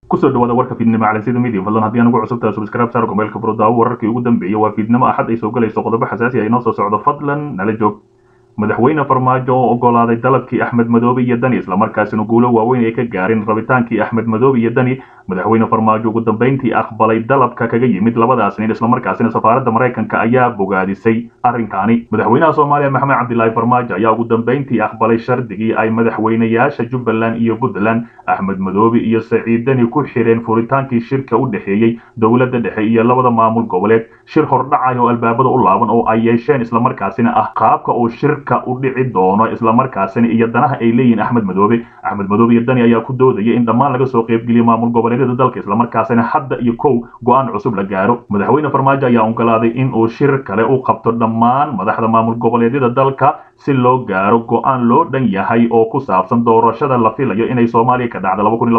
kusoo dhawaada warka fiidnimo calansida media fadlan haddii aan ugu cusubtahay subscribe saar mobaylka furudaawo wararkii ugu dambeeyay waa fiidnimo axad ay soo galayso qodobo xasaasi ah inoo soo socdo fadlan nala joog madaxweyne farmaajo oo ogolaaday dalabkii axmed madoobe iyo dani islamarkaasina guulo waaweyn ay ka gaareen rabitaankii axmed madoobe iyo dani madaxweyne farmaajo ugu dambeyntii aqbalay dalabka kaga yimid labadaas nin islamarkaasina safaaradda maraykanka ayaa bogaadisay arrinkaani madaxweynaha soomaaliya maxamed cabdilaahi farmaajo ayaa ugu dambeyntii aqbalay shardigii ay madaxweynayaasha jubbaland iyo puntland axmed madoobe iyo saciid dani ku xireen furitaankii shirka u dhexeeyey dowladda dhexe iyo labada maamul goboleed shir hordhacay oo albaabada u laaban oo ay yeesheen islamarkaasina ah qaabka uu shirka u dhici doono islamarkaasina iyo danaha ay leeyihiin axmed madoobe axmed madoobe iyo dani ayaa ku doodaya in dhammaan laga soo qaybgeliya maamul goboleedyada dalka islamarkaasina hadda iyo kow go-aan cusub la gaaro madaxweyne farmaajo ayaa ogolaaday in uu shir kale u qabto dhammaan madaxda maamul goboleedyada dalka si loo gaaro go-aan loo dhan yahay oo ku saabsan doorashada la filayo inay soomaaliya ka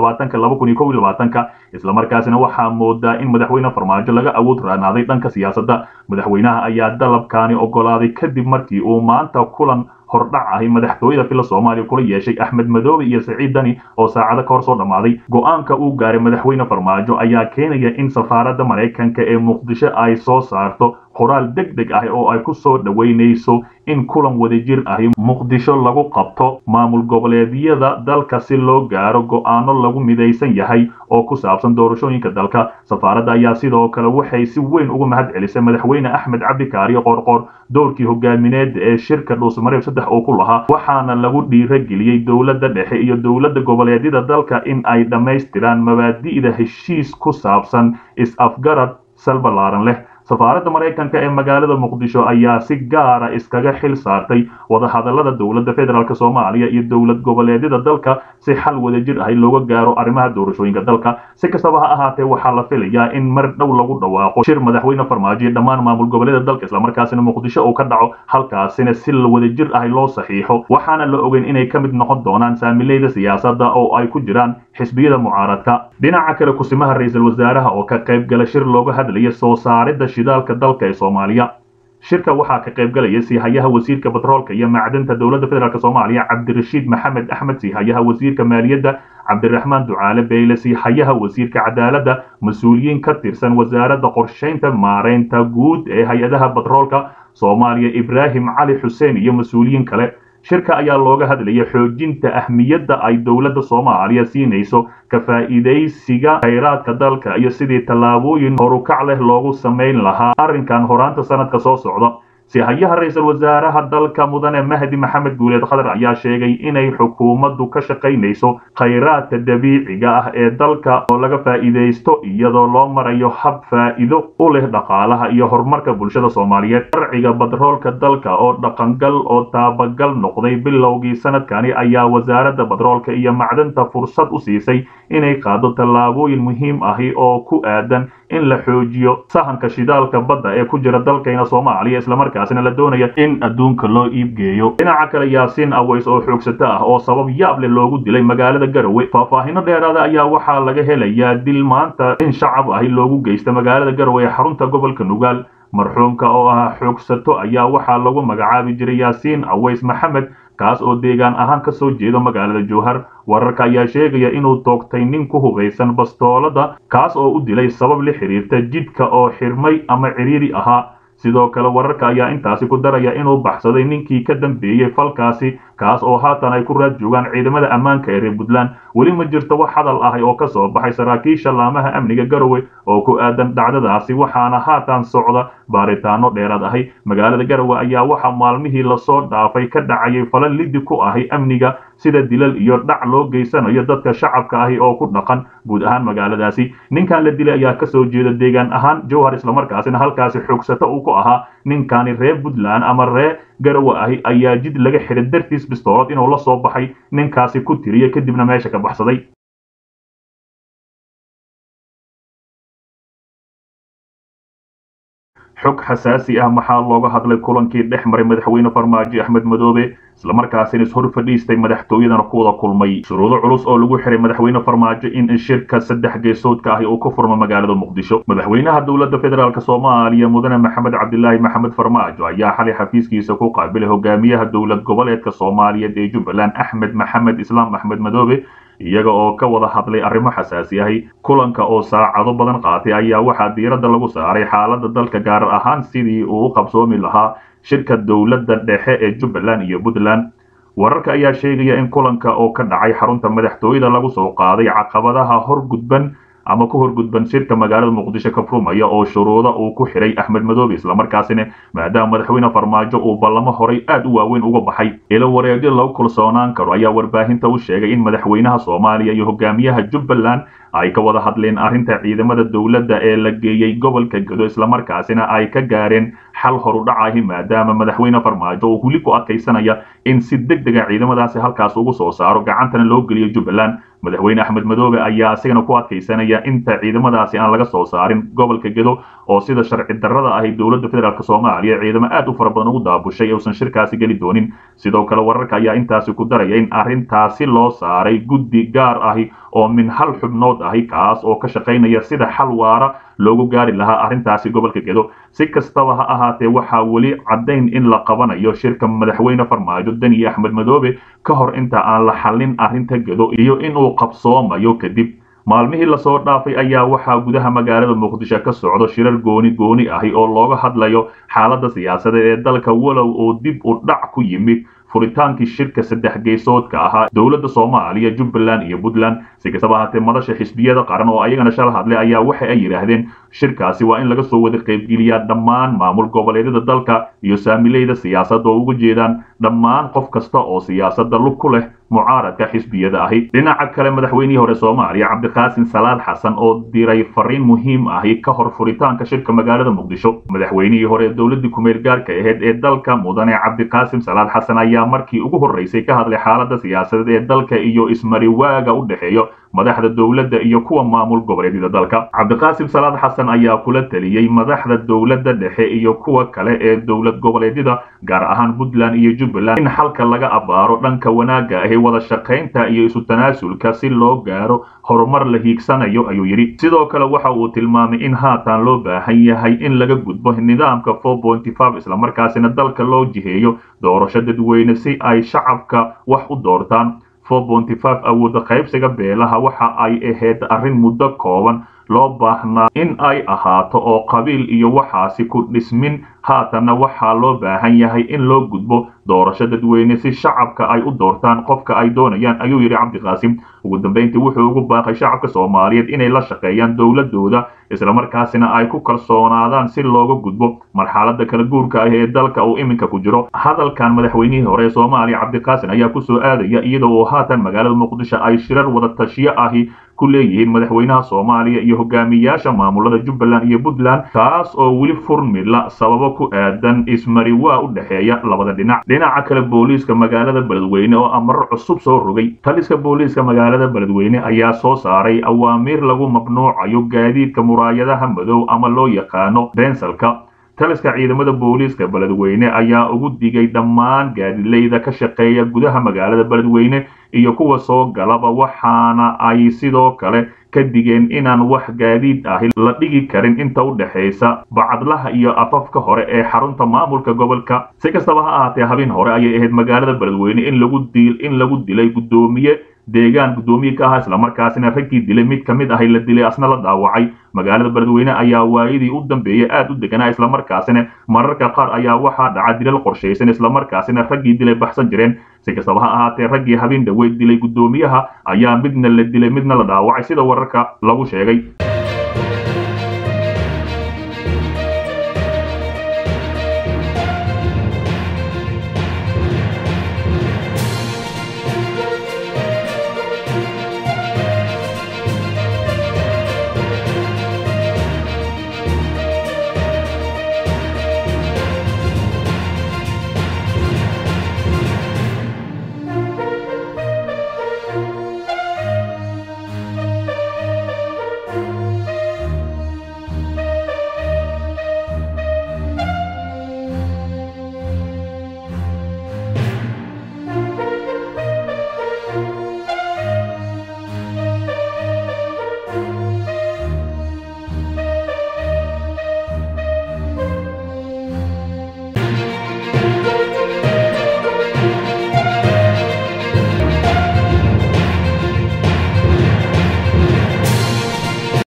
dhacda ka islamarkaasina waxaa moodaa in madaxweyne farmaajo laga awood raanaaday dhanka siyaasadda madaxweynaha ayaa dalabkaani ogolaaday kadib markii uu maanta kulan hordhac ahi madaxtooyada fila soomaaliya kula yeeshay axmed madoobe iyo saciid dani oo saacado ka hor soo dhammaaday go-aanka uu gaaray madaxweyne farmaajo ayaa keenaya in safaaradda maraykanka ee muqdisho ay soo saarto qoraal deg deg ah oo ay ku soo dhoweynayso in kulan wadajir ahi muqdisho lagu qabto maamul goboleedyada dalka si loo gaaro go-aano lagu midaysan yahay oo ku saabsan doorashooyinka dalka safaaradda ayaa sidoo kale waxay si weyn uga mahad celisay madaxweyne axmed cabdikaariyo qoorqoor doorkii hogaamineed ee shirka dhuusmareeb saddex uu ku lahaa waxaana lagu dhiirageliyey dowladda dhexe iyo dowladda goboleedyada dalka in ay dhammaystiraan mabaadi'da heshiis ku saabsan is-afgarad salbalaaran leh safaaradda maraykanka ee magaalada muqdisho ayaa si gaara iskaga xil saartay wadahadallada dowladda federaalk soomaaliya iyo dowlad goboleedyada dalka si xal wadajir ahi looga gaaro arrimaha doorashooyinka dalka si kastaba ha ahaatee waxaa la filayaa in mar dhow lagu dhawaaqo shir madaxweyne farmaajo iyo dhammaan maamul goboleeda dalka islamarkaasina muqdisho uu ka dhaco halkaasina si wadajir ahi loo saxiixo waxaana la ogeyn inay ka mid noqon doonaan saamileyda siyaasadda oo ay ku jiraan xisbiyada mucaaradka dhinaca kale kusimaha ra-iisul wasaaraha oo ka qayb gala shir looga hadlaya soo saaridda shidaalka dalka ee soomaaliya shirka waxaa ka qayb galaya siihayaha wasiirka batroolka iyo macdanta dowladda federaalk soomaaliya cabdirashiid maxamed axmed siihayaha wasiirka maaliyadda cabdiraxmaan ducaale beyle siihayaha wasiirka cadaaladda mas-uuliyiin ka tirsan wasaaradda qorshaynta maareynta guud ee hay-adaha batroolka soomaaliya ibraahim cali xuseen iyo mas-uuliyiin kale shirka ayaa looga hadlaya xoojinta ahmiyadda ay dowladda soomaaliya siinayso ka faa'iidaysiga khayraadka dalka iyo sidii tallaabooyin horukac leh loogu samayn lahaa arrinkan horaanta sanadka soo socda sihayaha ra-iisul wasaaraha dalka mudane mahdi maxamed guuleed khadar ayaa sheegay inay xukuumaddu ka shaqaynayso khayraadka dabiiciga ah ee dalka oo laga faa'iidaysto iyadoo loo marayo hab faa'iido u leh dhaqaalaha iyo horumarka bulshada soomaaliyeed sharciga batroolka dalka oo dhaqangal oo taabagal noqday bilowgii sanadkani ayaa wasaaradda batroolka iyo macdanta fursad u siisay inay qaado tallaabooyin muhiim ahi oo ku aadan in la xoojiyo sahanka shidaalka badda ee ku jira dalkayna soomaaliya islamarkaasina la doonaya in adduunka loo iibgeeyo dhinaca kale yaasiin aways oo xoogsato ah oo sabab yaab leh loogu dilay magaalada garowe faahfaahino dheeraada ayaa waxaa laga helayaa dil maanta in shacab ahi loogu geysta magaalada garowe ee xarunta gobolka nugaal marxuumka oo ah xoogsato ayaa waxaa lagu magacaabi jiray yaasiin aways maxamed kaas oo deegaan ahaan ka soo jeedo magaalada jowhar wararka ayaa sheegaya inuu toogtay nin ku hubaysan bastoolada kaas oo u dilay sabab la xiriirta jidhka oo xirmay ama ciriiri ahaa sidoo kale wararka ayaa intaasi ku daraya inuu baxsaday ninkii ka dambeeyey falkaasi kaas oo haatan ay ku raad joogaan ciidamada ammaanka ee reer puntland weli ma jirto wax hadal ahi oo ka soo baxay saraakiisha laamaha amniga garowe oo ku aadan dhacdadaasi waxaana haatan socda baaritaano dheeraad ahi magaalada garowe ayaa waxaa maalmihii lasoo dhaafay ka dhacayay fala lidi ku ahi amniga sida dilal iyo dhac loo geysanayo dadka shacabka ahi oo ku dhaqan guud ahaan magaaladaasi ninkan la dilay ayaa kasoo jeeda deegaan ahaan jowhar islamarkaasina halkaasi xoogsato uu ku ahaa ninkani reer puntland ama ree garowe ahi ayaa jid laga xiray dartiis bistoolad inuu la soo baxay ninkaasi ku tiriya kadibna meesha ka baxsaday xog xasaasi ah maxaa looga hadlay kulankii dhex maray madaxweyne farmaajo axmed madoobe islamarkaasina ishor fadhiistay madaxtooyadana ku wada kulmay shuruudo culus oo lagu xiray madaxweyne farmaajo in shirka saddex geesoodka ahi uu ka furmo magaalada muqdisho madaxweynaha dowladda federaalk soomaaliya mudane maxamed cabdilaahi maxamed farmaajo ayaa xalay xafiiskiisa ku qaabilay hogaamiyaha dowlad goboleedka soomaaliyeed ee jubbaland axmed maxamed islaam axmed madoobe iyaga oo ka wada hadlay arrimo xasaasi ahi kulanka oo saacado badan qaatay ayaa waxaa diiradda lagu saaray xaaladda dalka gaar ahaan sidii uu u qabsoomi lahaa shirka dowladda dhexe ee jubbaland iyo puntland wararka ayaa sheegaya in kulanka oo ka dhacay xarunta madaxtooyada lagu soo qaaday caqabadaha horgudban ama ku horgudban shirka magaalada muqdisho ka furmaya oo shuruuda uu ku xiray axmed madoobe islamarkaasina maadaama madaxweyne farmaajo uu ballamo horay aad u waaweyn uga baxay ilo wareegyo lagu kalsoonaan karo ayaa warbaahinta u sheegay in madaxweynaha soomaaliya iyo hogaamiyaha jubbaland ay ka wada hadleen arrinta ciidamada dowladda ee la geeyey gobolka gedo islamarkaasina ay ka gaareen xal horudhacahi maadaama madaxweyne farmaajo uu weli ku adkaysanaya in si deg dega ciidamadaasi halkaas ugu soo saaro gacantana loo geliyo jubbaland madaxweyne axmed madoobe ayaa isigana ku adkaysanaya inta ciidamadaasi aan laga soo saarin gobolka gedo oo sida sharci darrada ahi dowladda federaalk soomaaliya ciidamo aad u fara badan ugu daabushay uusan shirkaasi geli doonin sidoo kale wararka ayaa intaasi ku daraya in arrintaasi loo saaray guddi gaar ahi oo min hal xubnood ahi kaas oo ka shaqaynaya sida xal waara loogu gaari lahaa arrintaasi gobolka gedo si kastaba ha ahaatee waxaa weli caddayn in la qabanayo shirka madaxweyne farmaajo deni axmed madoobe ka hor inta aan la xallin arrinta gedo iyo inuu qabsoomayo kadib maalmihii lasoo dhaafay ayaa waxaa gudaha magaalada muqdisho ka socdo shirar gooni gooni ahi oo looga hadlayo xaaladda siyaasadeed ee dalka walow oo dib u dhac ku yimid furitaankii shirka saddex geysoodka ahaa dowladda soomaaliya jubbaland iyo puntland si kastaba ahaatee madasha xisbiyada qaran oo ayagana shala hadlay ayaa waxa ay yidhaahdeen shirkaasi waa in laga soo wada qaybgeliyaa dhammaan maamul goboleedyada dalka iyo saamileyda siyaasadda oo uga jeedaan dhammaan qof kasta oo siyaasadda lug ku leh mucaaradka xisbiyada ahi dhinaca kale madaxweynihii hore soomaaliya cabdiqaasim salaad xasan oo diray fariin muhiim ahi ka hor furitaanka shirka magaalada muqdisho madaxweynihii hore dowladii kumeel gaarka ahayd ee dalka mudane cabdiqaasim salaad xasan ayaa markii ugu horreysay ka hadlay xaaladda siyaasadeed ee dalka iyo ismariwaaga u dhexeeyo madaxda dowladda iyo kuwa maamul goboleedyada dalka cabdiqaasim salaad xasan ayaa kula taliyey madaxda dowladda dhexe iyo kuwa kale ee dowlad goboleedyada gaar ahaan puntland iyo jubbaland in xalka laga abaaro dhanka wanaagga ahi wada shaqaynta iyo isu tanaasulka si loo gaaro horumar la hiigsanayo ayuu yidhi sidoo kale waxa uu tilmaamay in haatan loo baahan yahay in laga gudbo nidaamka islamarkaasina dalka loo jiheeyo doorasho dadweyne si ay shacabka wax u doortaan awooda qaybsiga beelaha waxa ay ahayd arrin muddo kooban loo baahnaa in ay ahaato oo qabiil iyo waxaasi ku dhismin haatanna waxaa loo baahan yahay in loo gudbo doorasho dadweyne si shacabka ay u doortaan qofka ay doonayaan ayuu yidhi cabdiqaasim ugu dambayntii wuxuu ugu baaqay shacabka soomaaliyeed inay la shaqeeyaan dowladooda islamarkaasina ay ku kalsoonaadaan si looga gudbo marxaladda kala guurka ah ee dalka uu iminka ku jiro hadalkan madaxweynihii hore ee soomaaliya cabdiqaasim ayaa kusoo aadaya iyada oo haatan magaalada muqdisho ay shirar wada tashiyo ahi ku leeyihiin madaxweynaha soomaaliya iyo hogaamiyaasha maamulada jubbaland iyo puntland kaas oo weli furmila sababo ku aadan ismariwaa u dhexeeya labada dhinac dhinaca kale booliiska magaalada beledweyne oo amaro cusub soo rogay taliska booliiska magaalada beledweyne ayaa soo saaray awaamiir lagu mamnuucayo gaadiidka muraayadaha madow ama loo yaqaano bensalka taliska ciidamada booliiska beledweyne ayaa ugu digay dhammaan gaadileyda ka shaqeeya gudaha magaalada beledweyne iyo kuwa soo galaba waxaana ay sidoo kale ka digeen inaan wax gaadiid ahi la dhigi karin inta u dhexaysa bacadlaha iyo afafka hore ee xarunta maamulka gobolka si kastaba ha ahaatee habeen hore ayay ahayd magaalada beledweyne in lagu dil in lagu dilay guddoomiye deegaan guddoomiye ka ahaa islamarkaasina raggii dilay mid ka mid ahi la dilay asna la dhaawacay magaalada beledweyne ayaa waayadii u dambeeyey aad u deganaa islamarkaasina mararka qaar ayaa waxaa dhaca dilal qorshaysan islamarkaasina raggii dilay baxsan jireen si kastaba ha ahaatee raggii habeen dhaweyd dilay guddoomiyaha ayaa midna la dilay midna la dhaawacay sida wararka lagu sheegay